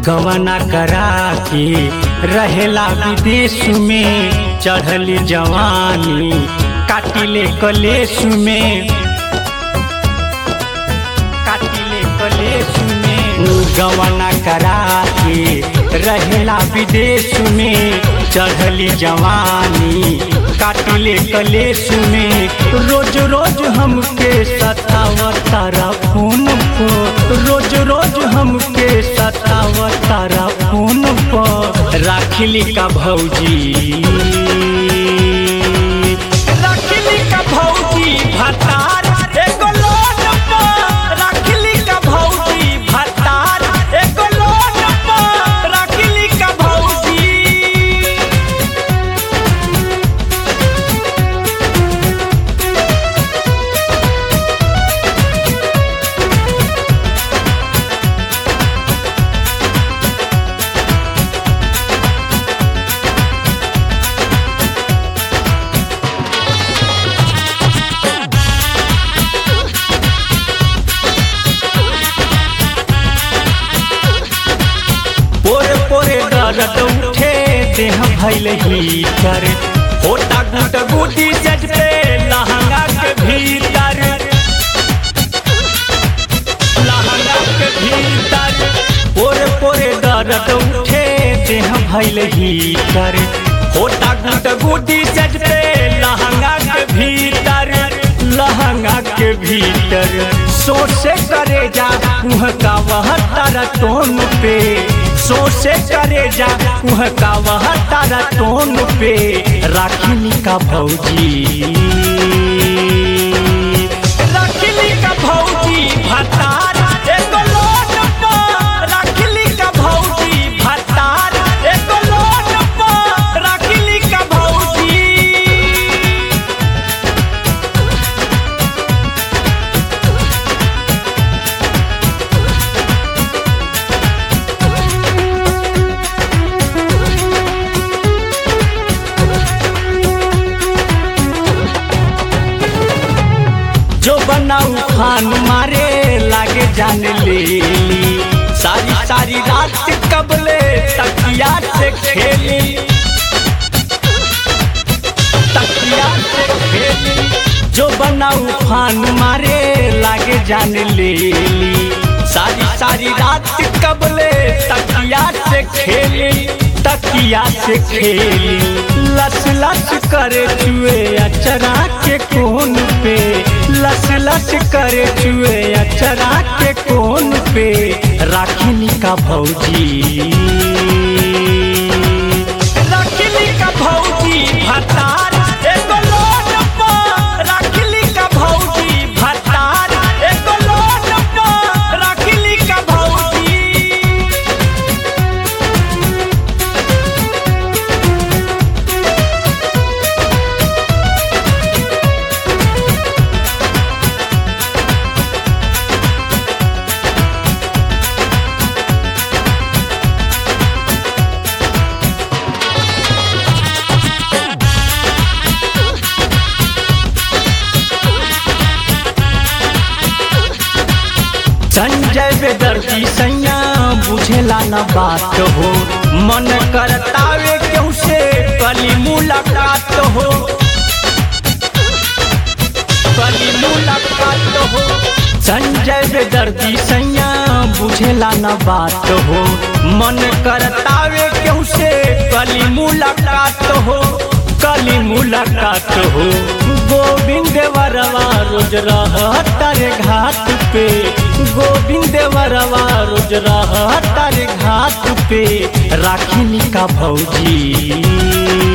गवना करा के रहेला विदेश में चढ़ली जवानी काटिले कलेश में काटिले कलेश में गवना करा के रहेला विदेश में चढ़ली जवानी काटिले कलेश में रोज रोज हमके सतावतारा फोन पर रोज रोज हमके सतावतारा फोन पर राखिली का भौजी राखिली का भौजी भतार एगो लोन पर राखिली का भौजी भतार एगो लोन पर राखिली का भौजी पोरे पोरे दर्द उठे देह भैल हीटर होटा गुट गुटी जज पे लहंगा के भीतर लहंगा के भीतर पोरे पोरे दर्द उठे देह भैल हीटर होटा गुट गुटी जज पे लहंगा के भीतर लहंगा के भीतर सोचे करे जा कुह का वह तारा टोन पे सोचे करे जा कुह का वह तारा टोन पे राखिली का भौजी राखिली का भौजी भतार एगो लोन पर राखिली का भौजी भतार एगो लोन पर राखिली का भौजी जो बनाऊ खान मारे लागे जाने ले ली सारी सारी रात कबले तकिया से खेली तकिया से खेली जो बनाऊ खान मारे लागे जाने ले ली सारी सारी रात कबले तकिया से खेली तकिया से खेली लस लस करे चुए अचरा के कोन पे लस लस करे चुए अचरा के कोन पे राखिली का भौजी राखिली का भौजी भतार एगो लोन पर राखिली का भौजी भतार एगो लोन पर राखिली का भौजी संजय बेदर्दी सैया बुझेला न बात हो मन करतावे क्यों से कली मुलाकात हो कली मुलाकात हो संजय बेदर्दी सैया बुझेला न बात हो मन करतावे क्यों से कली मुलाकात हो कली मुलाकात हो गोविंद वरवा रोज रहता रे घाट पे गोविंद वरवा रोज रहता रे घाट पे राखिली का भौजी